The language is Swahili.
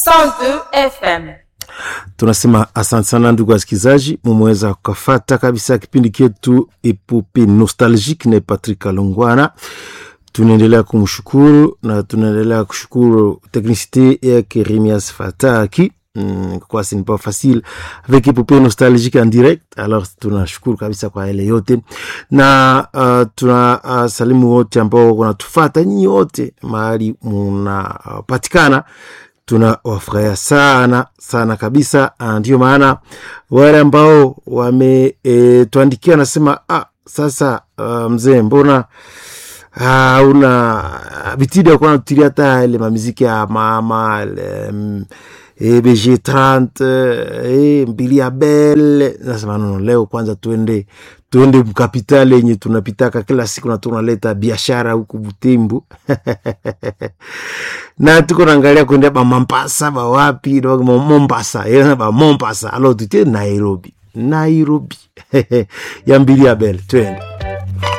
102 FM. tunasema asante sana ndugu wasikilizaji mumeweza kukafata kabisa kipindi chetu epope nostalgique na patrick alongwana tunaendelea kumshukuru na tunaendelea kushukuru teknicité yake remias fataki Mm, kwa ce n'est pas facile avec epopee nostalgique en direct alors tunashukuru kabisa kwa yale yote na uh, tuna uh, salimu wote ambao wanatufata nyinyi wote mahali munapatikana uh, tunawafurahia sana sana kabisa Ah, ndio maana wale ambao wametuandikia e, nasema ah, sasa uh, mzee mbona ah, una bitidi ya kuwa natutilia hata ile mamiziki ya mama ile, mm, eh, bg 30 eh, mbili ya bel nasema nono leo kwanza tuende tuende mkapitali yenye tunapitaka kila siku na tunaleta biashara huku butembu na tuko naangalia kuendea ba Mombasa ba wapi ba Mombasa yana ba Mombasa alo tutie Nairobi Nairobi ya mbili ya bel twende